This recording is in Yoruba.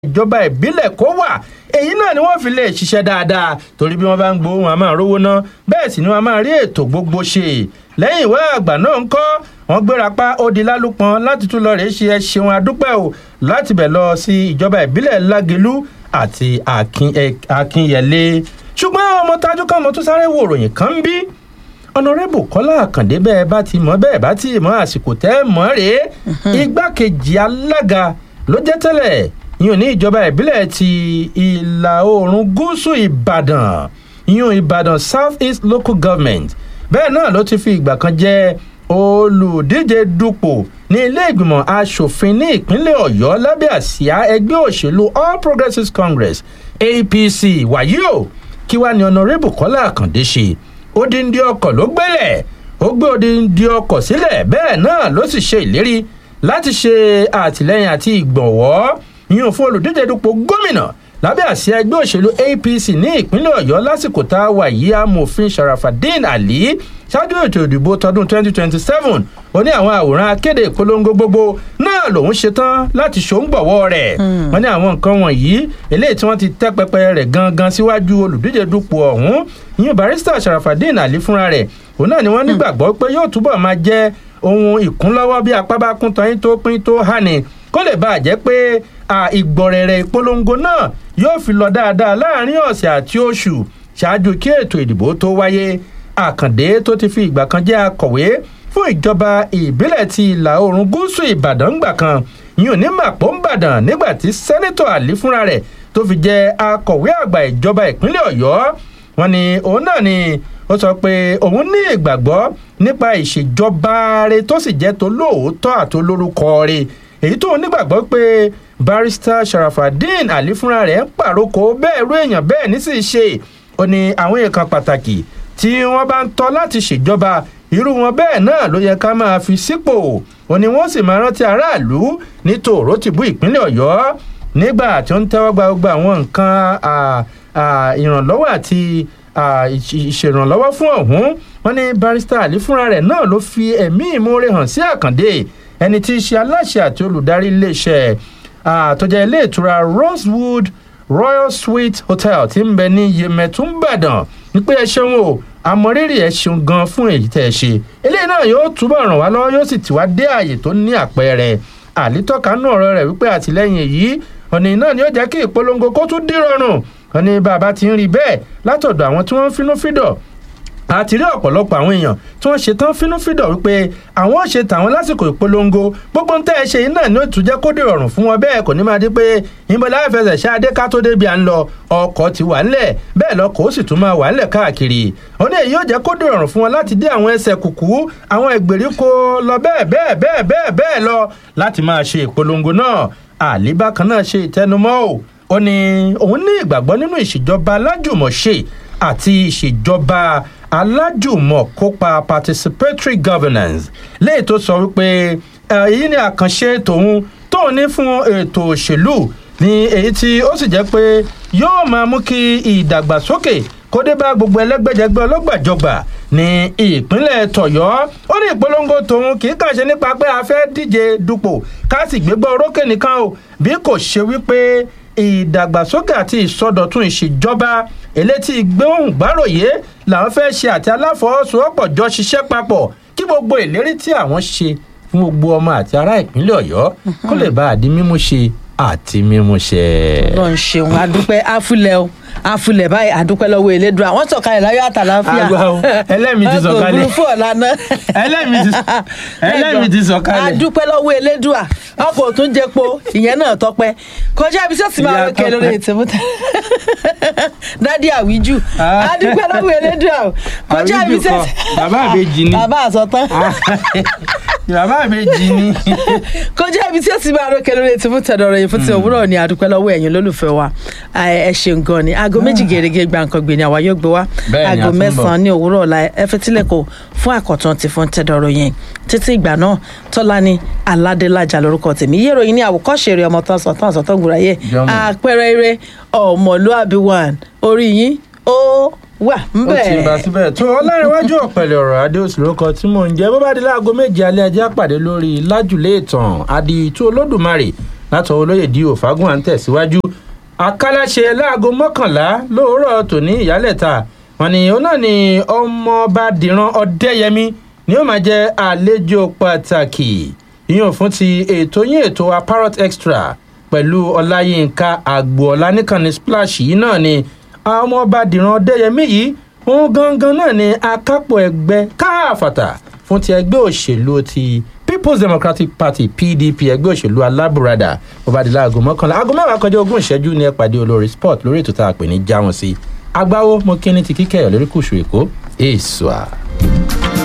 ìjọba ìbílẹ̀ kó wà èyí náà ni wọ́n fi lè ṣiṣẹ́ dáadáa torí bí wọ́n bá ń gbowó wọn a máa rówó ná bẹ́ẹ̀ sì ni wọ́n máa rí ètò gbogbo ṣe lẹ́yìn ìwé àgbà náà ń kọ́ wọ́n gbéra pa ó di lálùpọ̀n láti tún lọ rèé ṣe ẹ ṣeun adúpẹ́ o láti bẹ̀ lọ sí ìjọba ìbílẹ̀ lágelú àti akínyẹlé ṣùgbọ́n ọmọ tajú kan mo tún sáré wo ìròyìn kan ń bí ọ̀nàrẹ́bù kọ́lá àkàndé bẹ́ẹ̀ bá ti mọ̀ bẹ́ẹ̀ bá ti mọ̀ àsìkò tẹ́ mọ̀ rèé igbákejì alága ló jẹ́ tẹ́lẹ̀ yíyan ní ìjọba ìbílẹ̀ ti ìlà oòrùn gúúsù ìbàdàn yíyan ìbàdàn south east local government bẹ́ẹ̀ náà ló ti fi ìgbà kan jẹ́ olùdíje dupò ní ilé ìgbìmọ̀ asòfin ní ìpínlẹ̀ ọ̀yọ́ lábẹ́ àsíá ẹgbẹ́ òṣèlú all progressives congress apc wàyí o kí wàá ní ọ̀nàrẹ́bù kọ́lá àkàndé ṣe odindi ọkọ̀ ló gbélẹ̀ ó gbé odindi ọkọ̀ sílẹ̀ bẹ́ẹ̀ náà ló sì ṣe ìlérí láti ṣe àtìlẹyìn àti ìgbọ̀nwọ́ yíyan fún olùdíje dupò gómìnà lábẹ́ àsíá ẹgbẹ́ òṣèlú apc ní ìpínlẹ̀ ọ̀yọ́ lásìkò tá a wà yí amòfin sharafadin ali ṣáájú ètò ìdìbò tọdún 2027 ó ní àwọn àwòrán akéde ìpolongo gbogbo náà lòún ṣetán láti ṣòǹgbọ̀wọ́ rẹ̀ wọ́n ní àwọn nǹkan wọ̀nyí eléyìí tí wọ́n ti tẹ́ pẹpẹ rẹ̀ gangan síwájú olùdíje dupò ọ̀hún ìyẹn barista sharafadin ali fúnra rẹ̀ òun náà ni wọ́n nígbàgbọ́ pé yóò túbọ̀ máa jẹ́ ohun ìkúnlọ́wọ́ bí apá bá kún tán tó pín tó hàní kó lè bàa jẹ́ pé ìgbọ̀rẹ̀rẹ̀ ìpolongo náà yóò fi lọ dáadáa láàrin ọ̀sẹ̀ àti oṣù ṣáájú kí ètò ìdìbò tó wáyé àkàndé tó ti fi ìgbà kan jẹ́ akọ̀wé fún ìjọba ìbílẹ̀ ti ìlà oòrùn gúúsù ìbàdàn ńgbà kan yìí ní màpó ńbàdàn nígbà tí sẹ́nẹ́tọ̀ àlí fúnra rẹ̀ tó fi jẹ́ akọ̀wé àgbà ìjọba ìpínlẹ̀ ọ̀yọ́ wọn ni òun náà ni ó sọ pé òun ní ìgbàgbọ́ nípa ìṣèjọba rẹ̀ tó sì jẹ́ tó lóòótọ́ àtolórúkọ rẹ̀ èyí tó nígbàgbọ́ pé barista sharafadin ali fúnra rẹ̀ ń pàrókò bẹ́ẹ̀ rú èèyàn bẹ́ẹ̀ ní sì ṣe ó ní àwọn èèkàn pàtàkì tí wọ́n bá ń tọ́ láti ṣèjọba irú wọn bẹ́ẹ̀ náà ló yẹ ká máa fi sípò ó ní wọ́n sì máa rántí aráàlú ní tòró tìbú ìpínlẹ̀ ọ̀yọ́ nígbà tí ó ń tẹ́wọ́ gba gbogbo àwọn nǹkan ìrànlọ́wọ́ àti ìṣèrànlọ́wọ́ fún ọ̀hún wọn ní barista ali fúnra rẹ̀ náà ló fi ẹ̀mí ìmoore hàn sí àkàndé ẹni tí í ṣe aláṣẹ àti olùdarí iléeṣẹ́ àtọ́jà ilé ìtura rosewood royal suite hotel tí ń bẹ ní yemẹtúnbàdàn wípé ẹ ṣeun o àmọrírì ẹ ṣeun gan fún èyí tẹ ẹ ṣe eléyìí náà yóò túbọ̀ ràn wá lọ́wọ́ yóò sì tì wá dé ààyè tó ní àpẹẹrẹ àlítọ́ka náà ọ̀rọ̀ rẹ̀ wípé àtìlẹ́yìn èyí ọ̀nì náà ni ó jẹ́ kí ìpolongo kó tún dírọ̀rùn ọ̀nì bàbá ti ń rí bẹ́ẹ̀ látọ̀dọ̀ àwọn tí wọ́n ń finú fídọ̀ àti rí ọ̀pọ̀lọpọ̀ àwọn èèyàn tí wọ́n ṣe tán fínúfíndọ̀ wípé àwọn ò ṣe tàwọn lásìkò ìpolongo gbogbo ń tẹ́ ẹ ṣe yìí náà ní ó tún jẹ́ kó dè rọrùn fún wọn bẹ́ẹ̀ kò ní máa di pé ìbọn láìfẹsẹ̀ ṣáadé ká tó débi à ń lọ ọkọ̀ ti wà ńlẹ̀ bẹ́ẹ̀ lọkọ̀ ó sì tún máa wà ńlẹ̀ káàkiri ó ní èyí yóò jẹ́ kó dè rọrùn fún wọn láti dé àwọn ẹsẹ̀ kùkú àwọn ìgbèríko lọ bẹ́ẹ̀ bẹ́ẹ̀ bẹ́ẹ̀ bẹ́ẹ̀ bẹ́ẹ̀ lọ láti máa ṣe ìpolongo náà àlíbá kan náà ṣe ìtẹnumọ́ ò ó ní òun ní ìgbàgbọ́ nínú ìṣèjọba alájùmọ̀ṣe àti ìṣèjọba alájùmọ̀ kópa participatory governance léyìí tó sọ wípé èyí ni àkànṣe tòun tóun ní fún ètò òṣèlú ní èyí tí ó sì jẹ́ pé yóò máa mú kí ìdàgbàsókè kó dé bá gbogbo ẹlẹ́gbẹ́jẹgbẹ́ ọlọ́gbàjọgbà ní ìpínlẹ̀ tọ̀yọ́ ó ní ìpolongo tòun kì í kàn ṣe nípa pé a fẹ́ díje dupò ká sì gbégbá orókè nìkan o bí kò ṣe wípé ìdàgbàsókè àti ìsọdọ̀tun ìṣèjọba elétí gbóhùn gbáròyé làwọn fẹ́ ṣe àti aláfọwọ́sowọ́pọ̀ jọ ṣiṣẹ́ papọ̀ kí gbogbo ìlérí tí àwọn ṣe fún gbogbo ọmọ àti ará ìpínlẹ̀ ọ̀yọ́ kó lè bá àdí mímú ṣe àti mímú ṣe. ọlọrun ṣeun adúpẹ́ afúlẹ̀ o afúlẹ̀ báyìí adúpẹ́ lọ́wọ́ elédùn àwọn sọ̀kalẹ̀ láyọ̀ àtàláfíà àgbà o ẹlẹ́mìí ti sọ̀kalẹ̀ ọkọ̀ òfurufú ọ̀la náà ẹlẹ́mìí ti sọ̀kalẹ̀ adúpẹ́ lọ́wọ́ elédùn ọkọ̀ òtún jẹpo ìyẹn náà tọpẹ́ kọjá ibi tí ó ti máa wékè lórí ètò mọ́tà dádì àwíjù adúpẹ́ lọ́wọ́ elédùn kọjá ibi tí ó ti. bàbá àbèjì ni bàbá àsọtán bàbá àbèjì ni. kọjá ibi tí ó ti máa wékè lórí ètò mọ́tà dọ̀rọ̀ yìí fún ti òwúrọ̀ ni adúpẹ́ lọ́wọ́ ẹ̀yin lólùfẹ́ wa ẹ ṣeun gan ni aago méjì gèrègè gba nǹkan gbé ni àwa yóò gbé wá aago mẹ́sàn-án ní òwúrọ̀ ọ̀la ẹ fẹ́ tílẹ̀kọ̀ fún àkọ́tún ti fún tẹ́dọ̀rọ̀ yẹn títí ìgbà náà tọ́lání aládélájà lórúkọ tèmi yé ìròyìn ní àwòkọ́ṣe rẹ̀ ọmọ tán sọ tán sọ tán gbúra yẹ àpẹẹrẹ eré ọmọlúàbí one orí yín ó wà ó ti bá síbẹ̀ tó ọlárẹ̀wájú ọ̀pẹ̀lẹ̀ ọ̀rọ̀ adéòsì lórúkọ tí mò ń jẹ́ bó bá di láago méje alẹ́ ajá pàdé lórí lájùlé ìtàn àdìtú olódùmarè látọ̀ olóyè di òfagùn à ń tẹ̀síwájú àkàlàṣe láago mọ́kànlá lóòrọ̀ tòní ìyálẹ̀ta wọn ni òun náà ni ọmọọba dìran ọdẹyẹmí ni ó máa jẹ àlejò pàtàkì ìyẹn fún ti ètò yín ètò wa parrot extra pẹ̀lú ọláyínká àgbọ̀ọ́lá nìkànnì splash yìí náà ni ọmọọba dìran ọdẹyẹmí yìí òun gangan náà ni akápò ẹgbẹ́ káàfàtà fún ti ẹgbẹ́ òṣèlú ti people's democratic party pdp ẹgbẹ́ òṣèlú alábùradà bó bá di láago mọ́kànlá aago mẹ́wàá kọjá ogún ìṣẹ́jú ní ẹ pàdé olórí sport lórí ètò tá a pè ní jáwọn sí agbáwo mo kí ní ti kíkẹ́ ẹ̀ lórí kùsù èkó èso à.